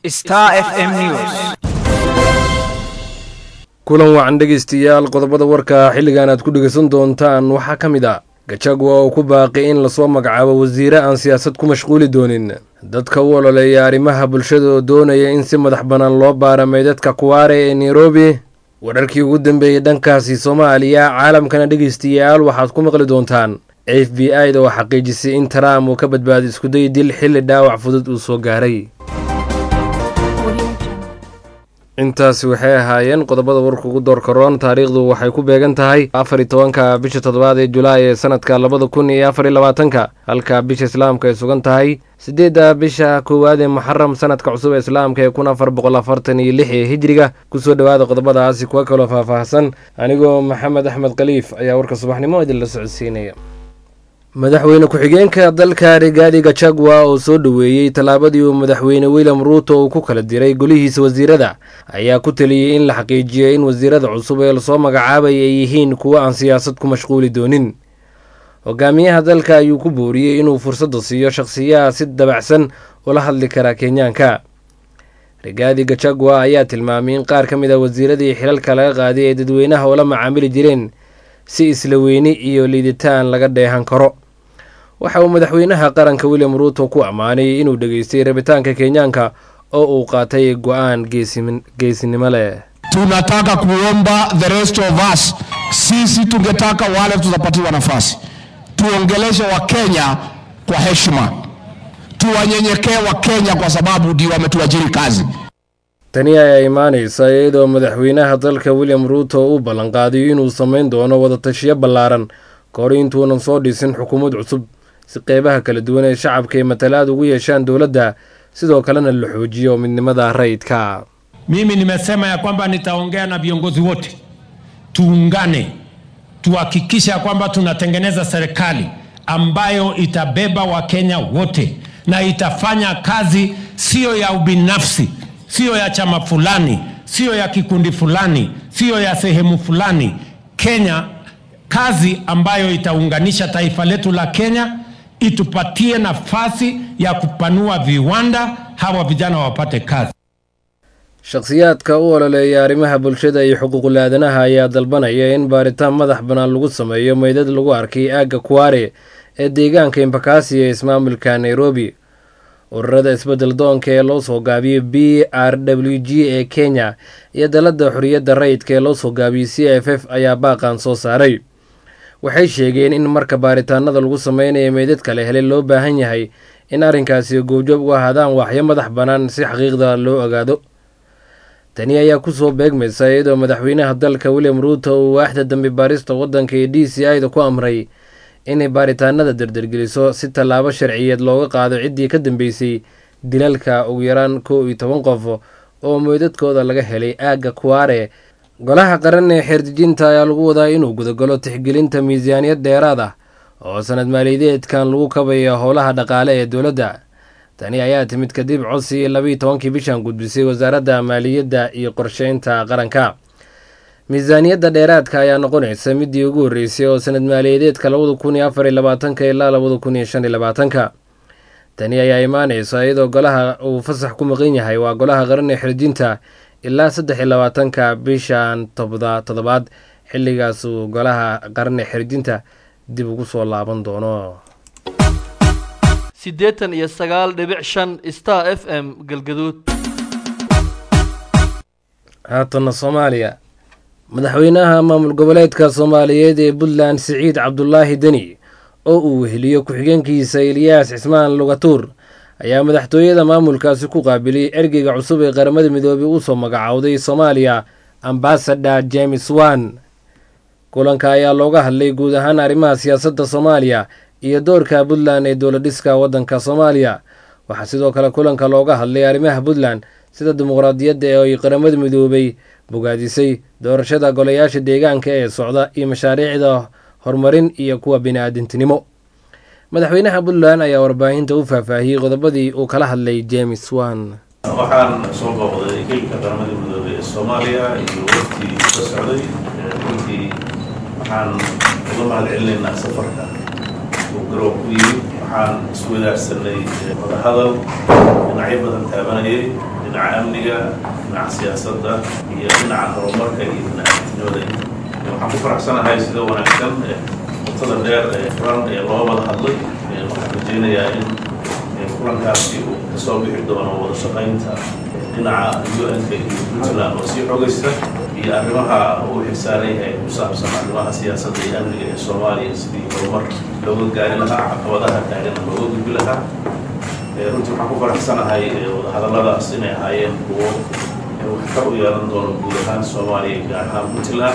Star FM News. kulan wacan dhegaystayaal qodobada warka xilligan aad ku dhegaysan doontaan waxaa ka mid ah gajagwa oo ku baaqi in lasoo magacaabo wasiire aan siyaasad ku mashquuli doonin dadka u ololeeya arrimaha bulshada oo doonaya in si madax bannaan loo baara meydadka kuwaare ee nairobi wararkii ugu dambeeyey dhankaasi soomaaliya caalamkana dhegaystayaal waxaad ku maqli doontaan f b i da oo xaqiijisay in trump uu ka badbaaday iskuday dil xilli dhaawac fudud uu soo gaaray intaasi waxay ahaayeen qodobada warka ugu door karoon taariikhdu waxay ku beegan tahay afar iyo tobanka bisha toddobaad ee julaay ee sanadka labada kun iyo afar iyo labaatanka halka bisha islaamka ay sugan tahay siddeedda bisha koowaad ee muxaram sanadka cusub ee islaamka ee kun afar boqol afartan iyo lix ee hijriga kusoo dhowaada qodobadaasi kuwa kaloo faahfaahsan anigoo maxamed axmed khaliif ayaa warka subaxnimo idinla socodsiinaya madaxweyne ku-xigeenka dalka rigaadi gachagwa oo soo dhoweeyey tallaabadii uu madaxweyne william ruuto uu ku kala diray golihiisa wasiirada ayaa ku taliyey in la xaqiijiyo in wasiirada cusub ee lasoo magacaabay ay yihiin kuwo aan siyaasad ku mashquuli doonin hogaamiyaha dalka ayuu ku booriyey inuu fursadda siiyo shakhsiyaha si dabacsan ula hadli kara kenyaanka rigaadi gachagwa ayaa tilmaamay in qaar ka mid a wasiiradii xilalka laga qaaday ay dadweynaha ula macaamili jireen si isla weyni iyo liiditaan laga dheehan karo waxa uu madaxweynaha qaranka william ruuto ku ammaanay inuu dhegaystay rabitaanka kenyaanka oo uu qaatay go-aan geesinimo leh tunataka kuomba the rest of us, sisi tungetaka wale tutapatiwa nafasi tuongeleshe Wakenya kwa heshima, tuwanyenyekee Wakenya kwa sababu ndio wametuajiri kazi. tani ayaa imaanaysa iyadoo madaxweynaha dalka william ruuto uu ballanqaadiyo inuu samayn doono wadatashiyo ballaaran kahor intuunan soo dhisin xukuumad cusub si qeybaha kala duwan ee shacabka ay matalaad ugu yeeshaan dowladda sidoo kalena la xoojiyo midnimada rayidka Mimi nimesema ya kwamba nitaongea na viongozi wote, tuungane, tuhakikisha kwamba tunatengeneza serikali ambayo itabeba Wakenya wote na itafanya kazi siyo ya ubinafsi, siyo ya chama fulani, siyo ya kikundi fulani, siyo ya sehemu fulani. Kenya, kazi ambayo itaunganisha taifa letu la Kenya, itupatie nafasi ya kupanua viwanda, hawa vijana wapate kazi. shakhsiyaadka u ololeeya arrimaha bulshada iyo xuquuqul aadanaha ayaa dalbanaya in baaritaan madax bannaan lagu sameeyo meydad lagu arkay aagga kuwaare ee deegaanka imbakasi ee ismaamulka nairobi ururada isbedel doonka ee loo soo gaabiyey b r w g ee kenya iyo dalladda xorriyadda rayidka ee loo soo gaabiyey c f f ayaa baaqan soo saaray waxay sheegeen in marka baaritaanada lagu sameynayo meydad kale helay loo baahan yahay in arrinkaasi goobjoob u ahaadaan waxyo madax bannaan si xaqiiqda loo ogaado tani ayaa kusoo beegmaysa iyadoo madaxweynaha dalka william ruuto uu waaxda dambi baarista waddanka ee d c i da ku amray inay baaritaanada dardargeliso si tallaabo sharciyeed looga qaado ciddii ka dambeysay dilalka ugu yaraan kow iyo toban qof oo meydadkooda laga helay aagga kuwaare golaha qaran ee xeerdejinta ayaa lagu wadaa inuu gudagalo tixgelinta miisaaniyad dheeraad ah oo sanad maaliyadeedkan lagu kabayo howlaha dhaqaale ee dowladda tani ayaa timid kadib codsi labiiyo tobankii bishan gudbisay wasaaradda maaliyadda iyo qorsheynta qaranka miisaaniyadda dheeraadka ayaa noqonaysa midii ugu horreysay oo sanad maaliyadeedka labada kun iyo afar iyo labaatanka ilaa labada kun iyo shan iyo labaatanka tani ayaa imaanaysa iyadoo golaha uu fasax ku maqan yahay waa golaha qaran ee xirjinta ilaa saddex iyo labaatanka bishan tobda toddobaad xilligaas uu golaha qaran ee xirjinta dib ugu soo laaban doono siddeetan iyo sagaal dhibic shan star f m galgaduud haatana soomaaliya madaxweynaha maamul goboleedka soomaaliyeed ee puntland siciid cabdulaahi deni oo uu weheliyo ku-xigeenkiisa eliyaas cismaan lugatuur ayaa madaxtooyada maamulkaasi ku qaabilay ergeyga cusub ee qaramada midoobey uu soo magacowday soomaaliya ambasador james wan kulanka ayaa looga hadlay guud ahaan arrimaha siyaasadda soomaaliya iyo doorka puntland ee dowladhiska waddanka soomaaliya waxaa sidoo kale kulanka looga hadlay arrimaha puntland sida dimuqraadiyadda ee ay qaramada midoobay bogaadisay doorashada golayaasha deegaanka ee socda iyo mashaariicda horumarin iyo kuwa bini-aadintinimo madaxweynaha puntland ayaa warbaahinta u faahfaahiyey qodobadii uu kala hadlay james wan waxaan soo booqday geelka qaramada midoobay ee soomaaliya iyo waqtii ka socday runtii waxaan uga mahad celinaynaa safarka uu garoob ku yimid waxaan isku wadaagsanay wadahadal dhinacyo badan taabanayay dhinaca amniga dhinaca siyaasadda iyo dhinaca horumarka iyo dhinaca actinimada waxaan ku faraxsanahay sida wanaagsan mutada dheer ee furan ee loo wada hadlay waxaan rajaynayaa in kulankaasi uu kasoo bixi doono wada shaqaynta dhinaca un-ka iyo puntland oo sii xogaysta iyo arrimaha uu xilsaaran yahay ku saabsan arrimaha siyaasadda iyo amniga ee soomaaliya sidii horumar looga gaari lahaa caqabadaha taagana looga gudbi lahaa runtii waxaan ku faraxsanahay wadahadalladaas inay ahaayeen kuwo waxtar u yeelan doono guud ahaan soomaaliya gaar ahaan puntland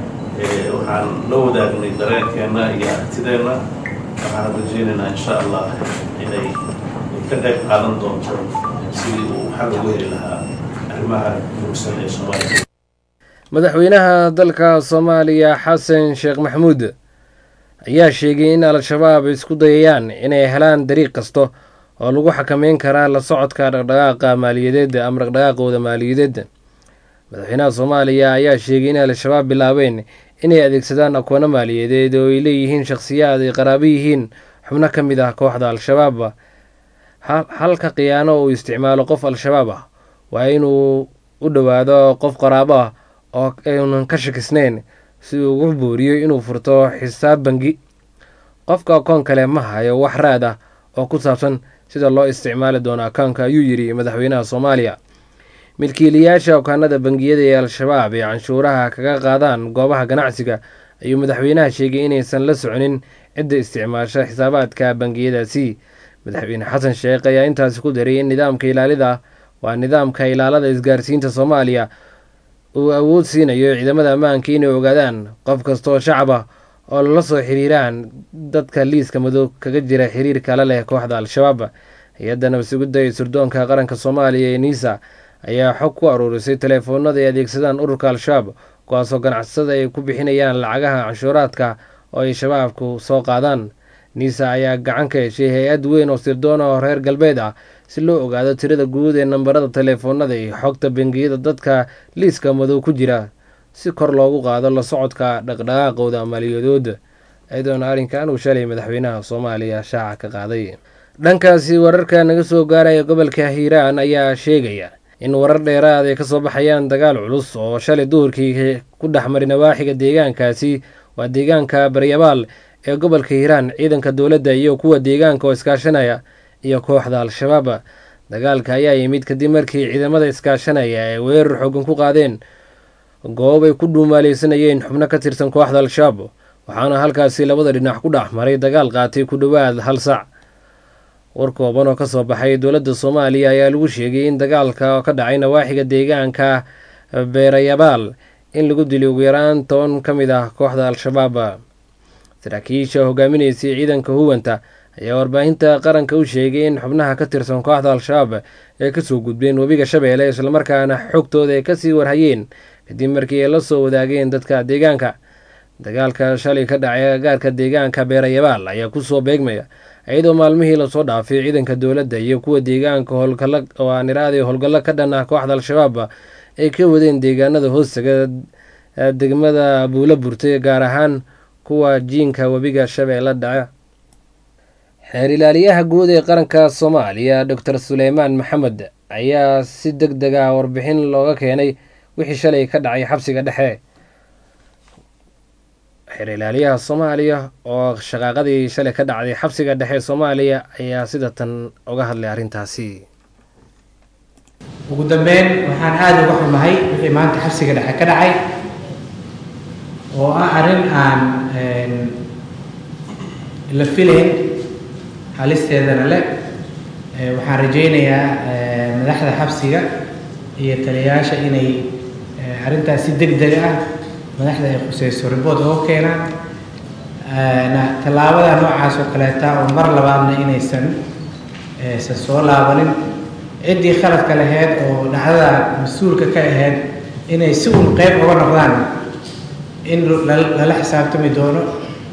waxaan la wadaagnay dareenkeenna iyo aragtideenna waxaan rajaynaynaa insha allah inay ka qayb qaadan doonto sidii uu xal ugu heli lahaa arrimaha muugsan ee soomaaliya madaxweynaha dalka soomaaliya xasan sheekh maxamuud ayaa sheegay in al-shabaab isku dayayaan inay helaan dariiq kasta oo lagu xakameyn karaa la socodka dhaqdhaqaaqa maaliyadeed ama dhaqdhaqaaqooda maaliyadeed madaxweynaha soomaaliya ayaa sheegay in al-shabaab bilaabeen inay adeegsadaan akoono maaliyadeed oo ay leeyihiin shakhsiyaad ay qaraabo yihiin xubno ka mid ah kooxda al-shabaab halka khiyaano uu isticmaalo qof al-shabaab ah waa inuu u dhowaado qof qaraabo ah oo aynan ka shakisnayn si uu ugu booriyo inuu furto xisaab bangi qofka akoon kale ma hayo wax raad ah oo ku saabsan sida loo isticmaali doono akoonka ayuu yidhi madaxweynaha soomaaliya milkiilayaasha okaanada bangiyada ee al-shabaab ee canshuuraha kaga qaadaan goobaha ganacsiga ayuu madaxweynaha sheegay inaysan la soconin cidda isticmaasha xisaabaadka bangiyadaasi madaxweyne xasan sheekh ayaa intaasi ku daray in nidaamka ilaalida waa nidaamka ilaalada isgaarsiinta soomaaliya uu awood siinayo ciidamada ammaanka inay ogaadaan qof kastaoo shacab ah oo lala soo xiriiraan dadka liiska madow kaga jira xiriirka la leh kooxda al-shabaab hay-adda nabasugidda ee surdoonka qaranka soomaaliya ee niisa ayaa xog ku aruurisay teleefoonada ay adeegsadaan ururka al-shabaab kuwaasoo ganacsatada ay ku bixinayaan lacagaha canshuuraadka oo ay shabaabku soo qaadaan niisa ayaa gacan ka heshay hay-ad weyn oo sirdoon oo reer galbeed ah si loo ogaado tirada guud ee nambarada teleefoonada iyo xogta bangiyada dadka liiska madow ku jira si kor loogu qaado la socodka dhaqdhaqaaqooda maaliyadooda iyadoona arrinkan uu shalay madaxweynaha soomaaliya shaaca ka qaaday dhankaasi wararka naga soo gaaraya gobolka hiiraan ayaa sheegaya in warar dheeraad ay kasoo baxayaan dagaal culus oo shalay duhurkii ku dhexmaray nawaaxiga deegaankaasi waa deegaanka baryabaal ee gobolka hiiraan ciidanka dowladda iyo kuwa deegaanka oo iskaashanaya iyo kooxda al-shabaab dagaalka ayaa yimid kadib markii ciidamada iskaashanaya ay weerar xoogan ku qaadeen goob ay ku dhuumaaleysanayeen xubno ka tirsan kooxda al-shabaab waxaana halkaasi labada dhinac ku dhex maray dagaal qaatay ku dhowaad hal sac war kooban oo kasoo baxay dowladda soomaaliya ayaa lagu sheegay in dagaalka ka dhacay nawaaxiga deegaanka beerayabaal in lagu dilay ugu yaraan toban ka mid ah kooxda al-shabaab saraakiisha hogaaminaysay ciidanka huwanta ayaa warbaahinta qaranka u sheegay in xubnaha ka tirsan kooxda al-shabaab ay kasoo gudbeen webiga shabeelle islamarkaana xogtooda ay kasii warhayeen kadib markii ay la soo wadaageen dadka deegaanka dagaalka shalay ka dhacay agaarka deegaanka beerayabaal ayaa kusoo beegmaya iyadoo maalmihii lasoo dhaafay ciidanka dowladda iyo kuwa deegaanka howlgalla oo aan iraadi howlgallo ka dhan ah kooxda al-shabaab ay ka wadeen deegaanada hoostaga degmada buula burtay gaar ahaan kuwa jiinka webiga shabeelle dhaca xeer ilaaliyaha guud ee qaranka soomaaliya doctor suleymaan maxamed ayaa si deg deg ah warbixin looga keenay wixii shalay ka dhacay xabsiga dhexe xeer ilaaliyaha soomaaliya oo shaqaaqadii shalay ka dhacday xabsiga dhexe soomaaliya ayaa sida tan uga hadlay arrintaasi ugu dambeyn waxaan aada uga xumahay wixii maanta xabsiga dhexe ka dhacay oo ah arrin aan la filayn halisteedana leh waxaan rajaynayaa madaxda xabsiga iyo taliyayaasha inay arrintaas si deg deg ah madaxda ay khuseyso ribood oo keenaan tallaabada noocaas oo kaleeta oo mar labaadna inaysan aysan soo laabanin ciddii khaladka lahayd oo dhacdada mas-uulka ka ahayd inay si uun qeyb uga noqdaan in lala xisaabtami doono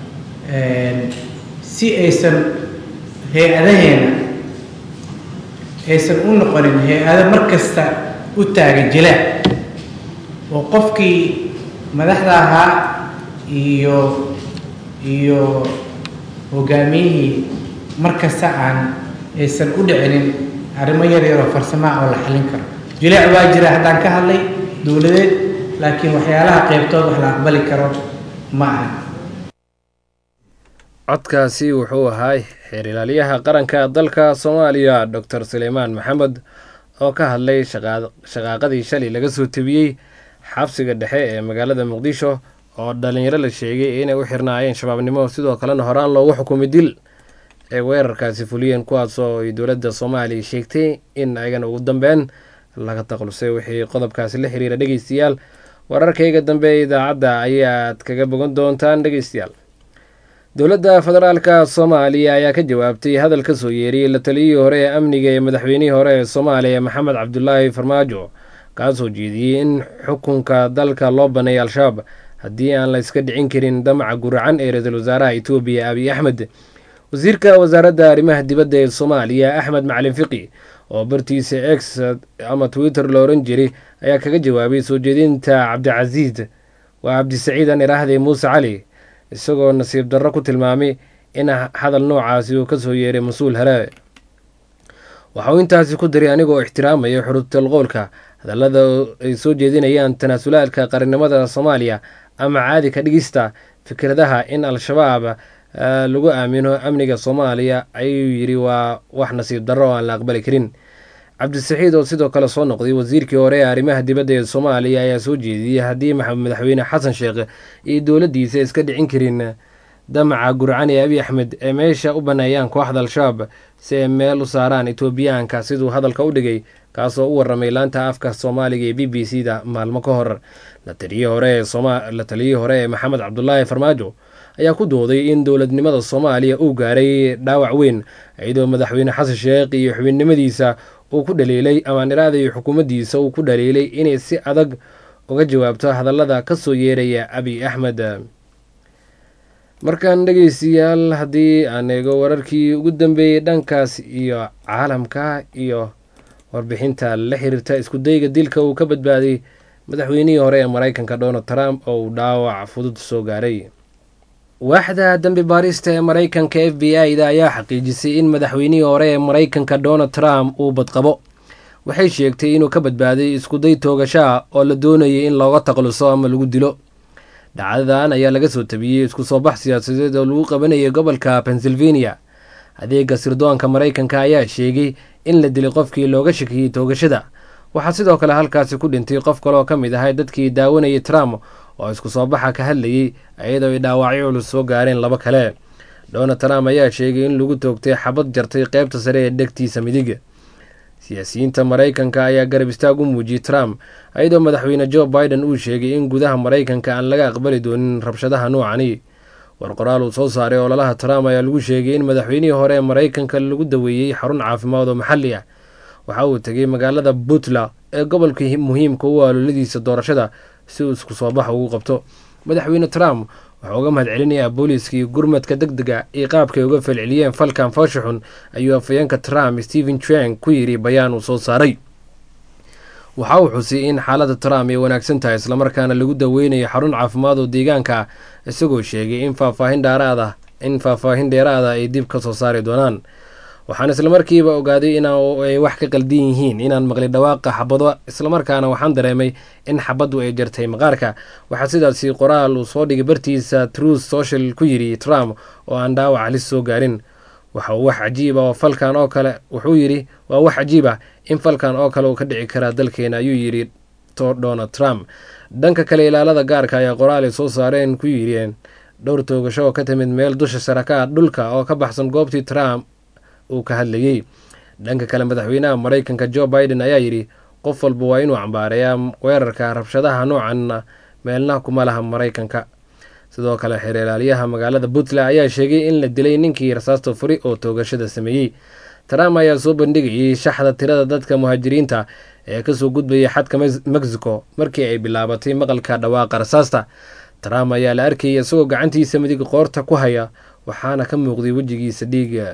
si aysan hay-adaheena aysan u noqonin hay-ado mar kasta u taagan jilaac oo qofkii madaxda ahaa iyo iyo hogaamiyihii mar kasta aan aysan u dhicinin arrimo yar yaroo farsamaha oo la xallin karo jileec waa jira haddaan ka hadlay dowladeed laakiin waxyaalaha qeybtood wax la aqbali karo ma aha codkaasi wuxuu ahaa xeer ilaaliyaha qaranka dalka soomaaliya doctor suleymaan maxamed oo ka hadlay shaqaaqadii shalay laga soo tebiyey xabsiga dhexe ee magaalada muqdisho oo dhalinyaro la sheegay inay u xirnaayeen shabaabnimo sidoo kalena horaan loogu xukumay dil ay weerarkaasi fuliyeen kuwaasoo ay dowladda soomaaliya sheegtay in ayagana ugu dambeyn laga taqlusay wixii qodobkaasi la xiriira dhegeystayaal wararkayga dambe ee idaacadda ayaad kaga bogan doontaan dhegeystayaal dowladda federaalka soomaaliya ayaa ka jawaabtay hadal ka soo yeeriyey la taliyihii hore ee amniga ee madaxweynihii hore ee soomaaliya maxamed cabdulaahi farmaajo kaasoo jeediyey in xukunka dalka loo baneeyo al-shabaab haddii aan la iska dhicin karin damaca guracan ee ra-iisul wasaaraha etoobiya abiy axmed wasiirka wasaaradda arrimaha dibadda ee soomaaliya axmed macalin fiqi oo bartiisa x ama twitter la oran jiray ayaa kaga jawaabay soo jeedinta cabdicasiis waa cabdisaciid aan iraahday muuse cali isagoo nasiib darro ku tilmaamay in hadal noocaasi uu ka soo yeeray mas-uul hele waxa uu intaasi ku diray anigoo ixtiraamaya xurubtalqowlka hadallada ay soo jeedinayaan tanaasulaadka qarannimada soomaaliya ama caadi ka dhigista fikradaha in al-shabaab lagu aamino amniga soomaaliya ayuu yidhi waa wax nasiib darro oo aan la aqbali karin cabdisaxiid oo sidoo kale soo noqday wasiirkii hore ee arrimaha dibadda ee soomaaliya ayaa soo jeediyey haddii madaxweyne xasan sheekh iyo dowladdiisa iska dhicin karin damaca gurcan ee abiy axmed ee meesha u baneeyaan kooxda al-shabaab si ay meel u saaraan etoobiyaanka siduu hadalka u dhigay kaasoo u waramay laanta afka soomaaliga ee b b c da maalmo ka hor la taliyihii hore ee maxamed cabdulaahi farmaajo ayaa ku dooday in dowladnimada soomaaliya uu gaaray dhaawac weyn iyadoo madaxweyne xasan sheekh iyo xubinnimadiisa uu ku dhaliilay amaaniraada iyo xukuumaddiisa uu ku dhaliilay inay si adag uga jawaabto hadallada ka soo yeeraya abiy axmed markan dhegeystayaal haddii aan eego wararkii ugu dambeeyey dhankaas iyo caalamka iyo warbixinta la xiriirta iskudayga dilka uu ka badbaaday madaxweynihii hore ee mareykanka donald trump oo uu dhaawac fudud soo gaaray waaxda dambi baarista ee mareykanka f b i da ayaa xaqiijisay in madaxweynihii hore ee mareykanka donald trump uu badqabo waxay sheegtay inuu ka badbaaday iskuday toogashaa oo la doonayay in looga taqluso ama lagu dilo dhacdadan ayaa laga soo tabiyey isku soo bax siyaasadeed oo lagu qabanayay gobolka pennsylvania adeega sirdoonka mareykanka ayaa sheegay in la dilay qofkii looga shakiyey toogashada waxaa sidoo kale halkaasi ku dhintay qof kaleoo ka mid ahay dadkii daawanayay trump oo isku soo baxa ka hadlayey iyadoo ay dhaawacyo culus soo gaareen laba kale donald trump ayaa sheegay in lagu toogtay xabad jartay qeybta sare ee dhegtiisa midig siyaasiyiinta mareykanka ayaa garab istaag u muujiyey trump iyadoo madaxweyne joe biden uu sheegay in gudaha mareykanka aan laga aqbali doonin rabshadaha noocani war qoraal uu soo saaray ololaha trump ayaa lagu sheegay in madaxweynihii hore ee mareykanka lagu daweeyey xarun caafimaad oo maxalli ah waxa uu tegay magaalada puntland ee gobolka muhiimka u aaloladiisa doorashada si uu isku soo bax ugu qabto madaxweyne trump wuxuu uga mahad celinayaa booliiskii gurmadka deg dega iyo qaabkay uga falceliyeen falkan foosha xun ayuu afayeenka trump stephen chang ku yidhi bayaan uu soo saaray waxa uu xusay in xaaladda trump ay wanaagsan tahay islamarkaana lagu daweynayo xarun caafimaad oo deegaanka ah isagoo sheegay in faahfaahin dheeraad ah in faahfaahin dheeraada ay dib ka soo saari doonaan waxaan islamarkiiba ogaaday in ay wax ka qaldan yihiin inaan maqli dhawaaqa xabado islamarkaana waxaan dareemay in xabaddu ay jartay maqaarka waxaa sidaasi qoraal uu soo dhigay bartiisa truth social ku yidhi trump oo aan dhaawac halis soo gaarin waxa uu wax cajiiba oo falkan oo kale wuxuu yidhi waa wax cajiib ah in falkan oo kale uu ka dhici karaa dalkeena ayuu yidhi donald trump dhanka kale ilaalada gaarka ayaa qoraal ay soo saareen ku yidheen dhowr toogasho oo ka timid meel dusha sare ka ah dhulka oo ka baxsan goobtii trump uu ka hadlayey dhanka kale madaxweynaha mareykanka joe biden ayaa yidhi qof walba waa inuu cambaareeyaa weerarka rabshadaha noocanna meelna kuma laha mareykanka sidoo kale xeer ilaaliyaha magaalada puntland ayaa sheegay in la dilay ninkii rasaasta furi oo toogashada sameeyey trump ayaa soo bandhigayay shaxda tirada dadka muhaajiriinta ee kasoo gudbayay xadka mexico markii ay bilaabatay maqalka dhawaaqa rasaasta trump ayaa la arkayay isagoo gacantiisa midig qoorta ku haya waxaana ka muuqday wejigiisa dhiiga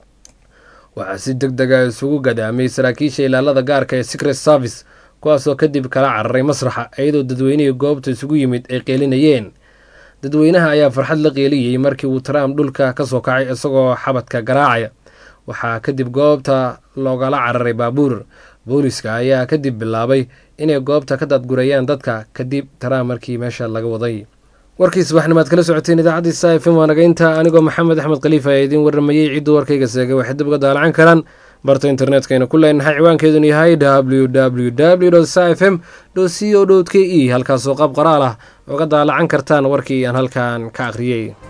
waxaa si deg dega isugu gadaamay saraakiisha ilaalada gaarka ee secret service kuwaasoo kadib kala cararay masraxa iyadoo dadweynihii goobta isugu yimid ay qeelinayeen dadweynaha ayaa farxad la qeeliyey markii uu trump dhulka ka soo kacay isagoo xabadka garaacaya waxaa kadib goobta loogala cararay baabuur booliska ayaa kadib bilaabay inay goobta ka daadgurayaan dadka kadib taraa markii meesha laga waday warkii subaxnimaad kala socoteen idaacadii sa f m waa nagaynta anigoo maxamed axmed khaliifa ee idiin warramayey cidduu warkayga seegay waxay dib uga daalacan karaan barta internetkayna ku leenahay ciwaankeedunu yahay w w w sa f m c o k e halkaasoo qaab qoraal ah oga daalacan kartaan warkii aan halkan ka akhriyey